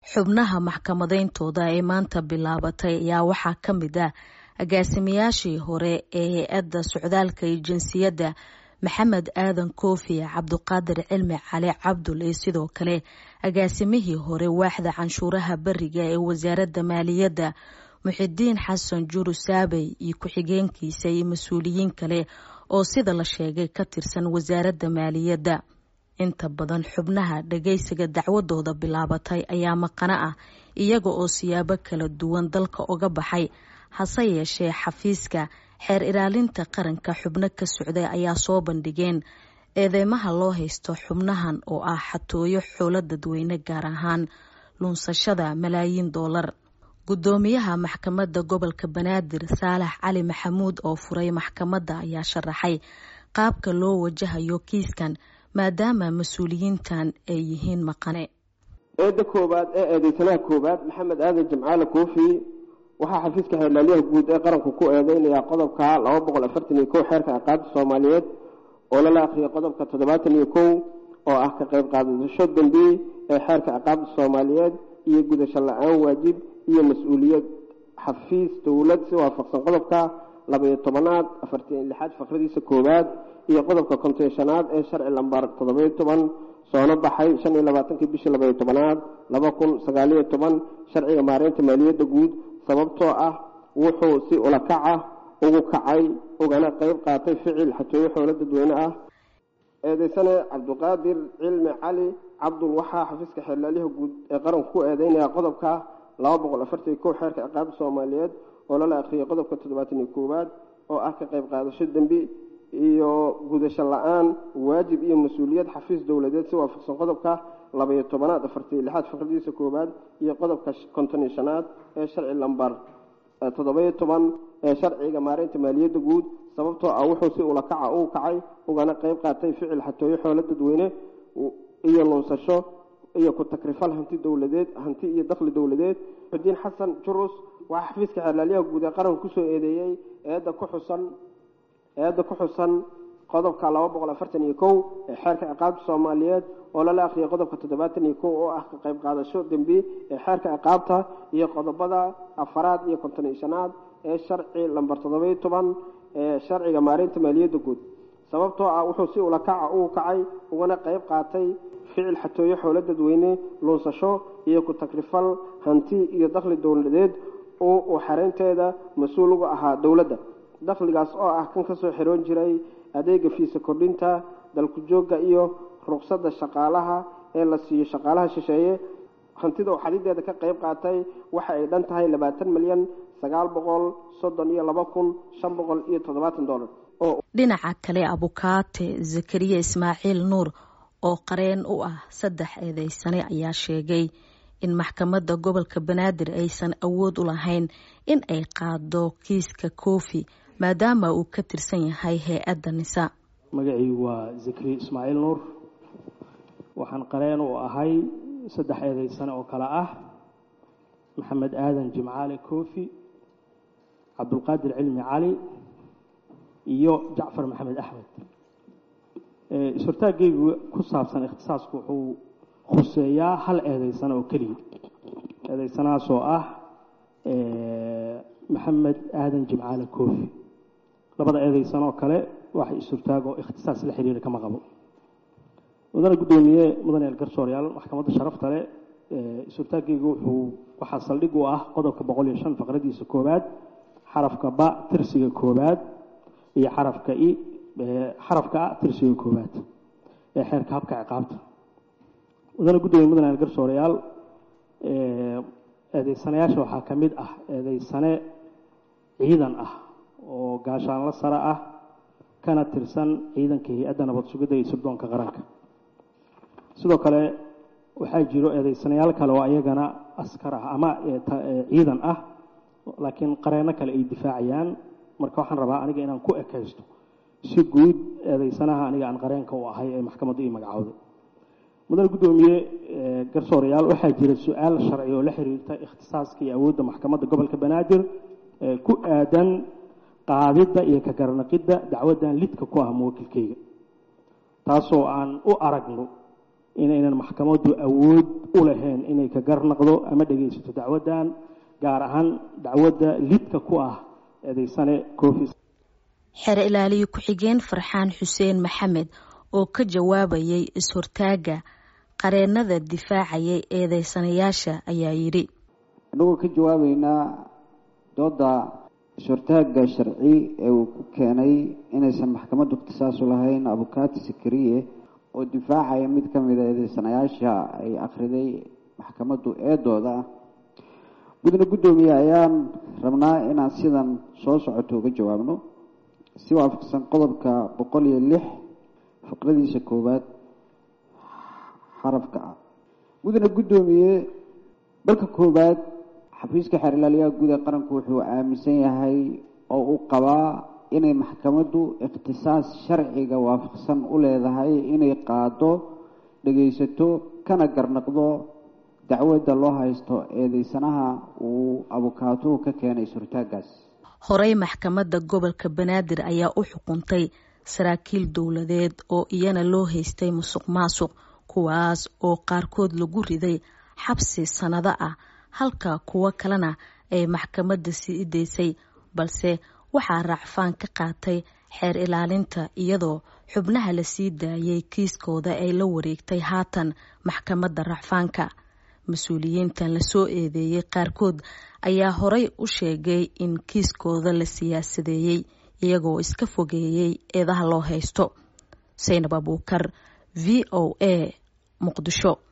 xubnaha maxkamadeyntooda ee maanta bilaabatay ayaa waxaa ka mid ah agaasimayaashii hore ee hay-adda socdaalka iyo jinsiyadda maxamed aadan koofi cabduqaadir cilmi cali cabdul iyo sidoo kale agaasimihii hore waaxda canshuuraha beriga ee wasaaradda maaliyadda muxidiin xasan juru saabey iyo ku-xigeenkiisa iyo mas-uuliyiin kale oo sida la sheegay ka tirsan wasaaradda maaliyadda inta badan xubnaha dhageysiga dacwadooda bilaabatay ayaa maqano ah iyaga oo siyaabo kala duwan dalka uga baxay hase yeeshee xafiiska xeer ilaalinta qaranka xubno ka socday ayaa soo bandhigeen eedeymaha loo haysto xubnahan oo ah xatooyo xoolo dadweyne gaar ahaan lunsashada malaayiin doolar gudoomiyaha maxkamadda gobolka banaadir saalax cali maxamuud oo furay maxkamadda ayaa sharaxay qaabka loo wajahayo kiiskan maadaama mas-uuliyiintan ay yihiin maqane eedda koowaad ee eedeysanaha koowaad maxamed aadan jimcaale koofi waxaa xafiiska xeerlaaliyaha guud ee qaranku ku eedeynayaa qodobka laba boqol afartan iyo kow xeerka ciqaabta soomaaliyeed oo lala akhriyay qodobka toddobaatan iyo kow oo ah ka qayb qaadasho dambi ee xeerka ciqaabta soomaaliyeed iyo gudasho la-aan waajib iyo mas-uuliyad xafiis dowlad si waafaqsan qodobka labaiyo tobanaad afartan lixaad faqradiisa koowaad iyo qodobka konteeshanaad ee sharci lambar toddobayo toban soono baxay shan iyo labaatankii bishii labaiyo tobanaad laba kun sagaaliyo toban sharciga maareynta maaliyadda guud sababtoo ah wuxuu si ulakaca ugu kacay ugana qeyb qaatay ficil xatooyo xoolo dadweyne ah eedeysane cabduqaadir cilmi cali cabdul waxaa xafiiska xeerlaaliyaha guud ee qaranku ku eedeynaya qodobka laba boqol afartan iyo kow xeerka ciqaabta soomaaliyeed oo lala akhriyay qodobka toddobaatan iyo koowaad oo ah ka qayb qaadasho dembi iyo gudasho la-aan waajib iyo mas-uuliyad xafiis dowladeed si waafaqsan qodobka labaiyo tobanaad afartaiyo lixaad faqradiisa koowaad iyo qodobka konton iyo shanaad ee sharci lambar toddobayo toban ee sharciga maareynta maaliyadda guud sababtoo ah wuxuu si ulakaca uu kacay ugana qeyb qaatay ficil xatooyo xoolo dadweyne iyo lunsasho iyo ku takrifal hanti dowladeed hanti iyo dakhli dowladeed xudiin xasan jurus waxaa xafiiska xeerlaaliyaha guud ee qaranka kusoo eedeeyey eedda ku xusan eedda ku xusan qodobka laba boqol afartan iyo kow ee xeerka ciqaabta soomaaliyeed oo lala akhriyay qodobka toddobaatan iyo kow oo ah ka qayb qaadasho dembi ee xeerka ciqaabta iyo qodobada afaraad iyo konton iyo shanaad ee sharci lambar toddobayo toban ee sharciga maareynta maaliyadda guud sababtoo ah wuxuu si ulakaca uu kacay ugana qeyb qaatay ficil xatooyo xoolo dadweyne luunsasho iyo ku takrifal hanti iyo dakhli dowladeed oo uu xareynteeda mas-uul uga ahaa dowladda dakhligaas oo ah kan kasoo xiroon jiray adeega fiisa kordhinta dalku joogga iyo ruqsadda shaqaalaha ee la siiyo shaqaalaha shisheeye hantida oo xadideeda ka qayb qaatay waxa ay dhan tahay labaatan milyan sagaal boqol soddon iyo laba kun shan boqol iyo toddobaatan dollar dhinaca kale abukaate zakariya ismaaciil nuur oo qareen u ah saddex eedeysane ayaa sheegay in maxkamadda gobolka banaadir aysan awood u lahayn in ay qaado kiiska koofi maadaama uu ka tirsan yahay hay-adda nisa magacaygu waa zakariya ismaaciil nuur waxaan qareen u ahay saddex eedeysane oo kale ah maxamed aadan jimcaale koofi cabdulqaadir cilmi cali iyo jacfar maxamed axmed is-hortaaggaygu ku saabsan ikhtisaasku wuxuu khuseeyaa hal eedeysano oo keliya eedeysanahaas oo ah maxamed aadan jimcaale koofi labada eedeysan oo kale wax is-hortaag oo ikhtisaas la xiriira kama qabo mudane guddoomiye mudane elgarsooryaal maxkamadda sharafta leh is-hortaaggaygu wuxuu waxaa saldhig u ah qodobka boqol iyo shan faqradiisa koowaad xarafka ba tirsiga koowaad iyo xarafka i xarafka a tirsiga koowaad ee xeerka habka ciqaabta mudane guddoomiye mudane elgarsoorayaal eedeysanayaasha waxaa ka mid ah eedeysane ciidan ah oo gaashaanlo sare ah kana tirsan ciidanka hay-adda nabad sugidda iyo sirdoonka qaranka sidoo kale waxaa jiro eedeysanayaal kale oo ayagana askar ah ama ciidan ah laakiin qareenno kale ay difaacayaan marka waxaan rabaa aniga inaan ku ekaysto si guud eedeysanaha aniga aan qareenka u ahay ee maxkamadda ii magacowday mudane guddoomiye garsoorayaal waxaa jira su-aal sharci oo la xiriirta ikhtisaaska iyo awoodda maxkamadda gobolka banaadir ku aadan qaadidda iyo ka garanaqidda dacwaddan lidka ku ah muwakilkeyga taasoo aan u aragno inaynan maxkamaddu awood u lahayn inay ka garnaqdo ama dhegaysato dacwaddan gaar ahaan dacwadda lidka ku ah eedeysane coofis xeer ilaaliye ku-xigeen farxaan xuseen maxamed oo ka jawaabayay is-hortaagga qareennada difaacayay eedeysanayaasha ayaa yidhi annagoo ka jawaabeynaa dooda is-hortaagga sharci ee uu ku keenay inaysan maxkamaddu ikhtisaasu lahayn abukaati sakariye oo difaacaya mid ka mida eedeysanayaasha ay akhriday maxkamaddu eedooda ah mudane guddoomiye ayaan rabnaa inaan sidan soo socoto uga jawaabno si waafaqsan qodobka boqol iyo lix fiqradiisa koowaad xarafka ah mudane guddoomiye dalka koowaad xafiiska xeer ilaaliyaha guud ee qaranku wuxuu aaminsan yahay oo uu qabaa inay maxkamaddu ikhtisaas sharciga waafaqsan u leedahay inay qaado dhegaysato kana garnaqdo dacwadda loo haysto eedeysanaha uu abukaatuhu ka keenay surtaagaas horey maxkamadda gobolka banaadir ayaa u xukuntay saraakiil dowladeed oo iyana loo haystay musuq maasuq kuwaas oo qaarkood lagu riday xabsi sannado ah halka kuwo kalena ay maxkamadda sii daysay balse waxaa raacfaan ka qaatay xeer ilaalinta iyadoo xubnaha la sii daayay kiiskooda ay la wareegtay haatan maxkamadda racfaanka mas-uuliyiintan lasoo eedeeyey qaarkood ayaa horey u sheegay in kiiskooda la siyaasadeeyey iyagoo iska fogeeyey eedaha loo haysto saynab abuukar v o a muqdisho